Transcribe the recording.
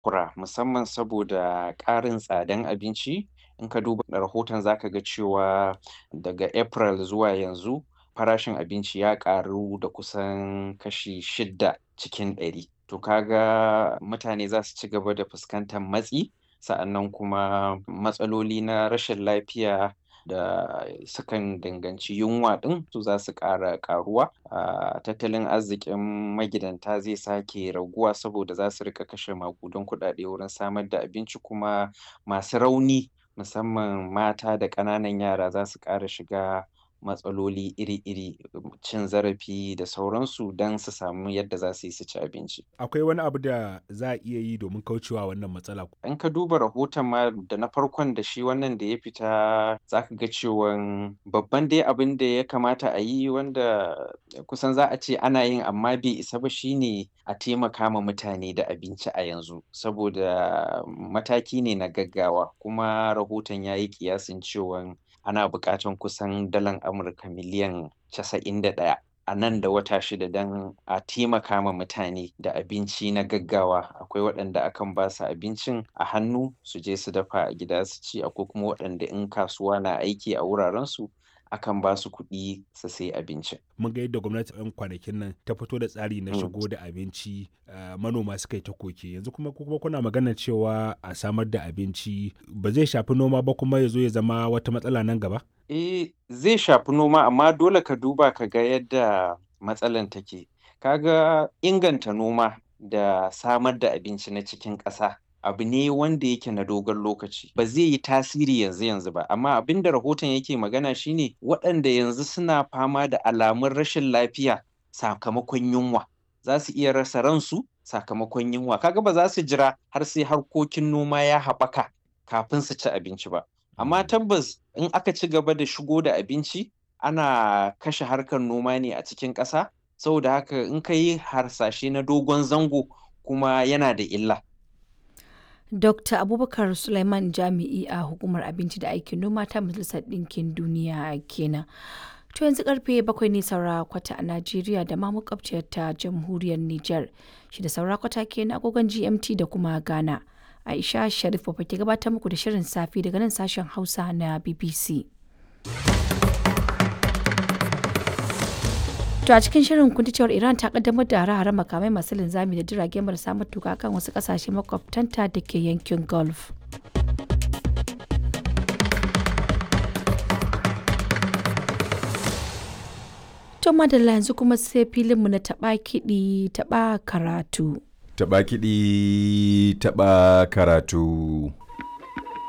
kura musamman saboda ƙarin tsadan abinci. In ka duba rahoton za ka ga cewa daga April zuwa yanzu farashin abinci ya ƙaru da kusan kashi shidda cikin ɗari. To ka ga mutane za su ci gaba da fuskantar matsi, sa'annan kuma matsaloli na rashin lafiya da sukan danganci yunwa ɗin su za su ƙara ƙaruwa. Ah, tattalin arzikin magidanta zai sake raguwa saboda za su riƙa kashe maƙudan kuɗaɗe wurin samar da abinci kuma masu rauni musamman mata da ƙananan yara za su ƙara shiga matsaloli iri-iri, cin zarafi da sauransu don su samu yadda za su yi su ci abinci. Akwai wani abu da za a iya yi domin kaucewa wannan matsala? In ka duba rahoton ma da na farkon da shi wannan da ya fita za ka ga cewan babban dai abin da ya kamata a yi wanda kusan za a ce ana yin amma bai isa ba shine a taimaka ma mutane da abinci a yanzu. Saboda mataki ne na gaggawa kuma rahoton ya yi ƙiyasin cewan ana buƙatan kusan dalar Amurka miliyan casa'in da ɗaya a nan da wata shida don a taimaka ma mutane da abinci na gaggawa. Akwai waɗanda akan ba su abincin a hannu su je su dafa a gida su ci, akwai kuma waɗanda in kasuwa na aiki a wurarensu akan ba su kuɗi su sayi abincin. Mun ga yadda gwamnati 'yan kwanakin nan ta fito da tsari na Mm. shigo da abinci, ah, manoma suka yi ta koke. Yanzu kuma ku kuma kuna maganar cewa a samar da abinci ba zai shafi noma ba kuma ya zo ya zama wata matsala nan gaba? Eh, zai shafi noma amma dole ka duba ka ga yadda matsalan take. Ka ga inganta noma da samar da abinci na cikin ƙasa abu ne wanda yake na dogon lokaci. Ba zai yi tasiri yanzu yanzu ba, amma abin da rahoton yake magana shine waɗanda yanzu suna fama da alamun rashin lafiya sakamakon yunwa. Za su iya rasa ransu sakamakon yunwa. Ka ga ba za su jira har sai harkokin noma ya haɓaka kafin su ci abinci ba. Amma tabbas in aka ci gaba da shigo da abinci ana kashe harkar noma ne a cikin ƙasa. Saboda haka in ka yi harsashe na dogon zango kuma yana da illa. Dr. Abubakar Suleiman Jami'i a Hukumar Abinci da Aikin Noma ta Majalisar Ɗinkin Duniya kenan. To yanzu karfe bakwai ne saura kwata a Najeriya da ma makwabciyar ta Jamhuriyar Nijar. Shi da saura kwata kenan agogon GMT da kuma Ghana. Aisha Sharif ke gabatar muku da shirin safi daga nan sashen Hausa na BBC. To a cikin shirin kun ji cewar Iran ta kaddamar da hare-hare makamai masu linzami da jirage marasa matuka kan wasu kasashe makwabtanta da ke yankin Gulf. To madalla yanzu kuma sai filinmu na taɓa kiɗi taɓa karatu. Taɓa kiɗi taɓa karatu.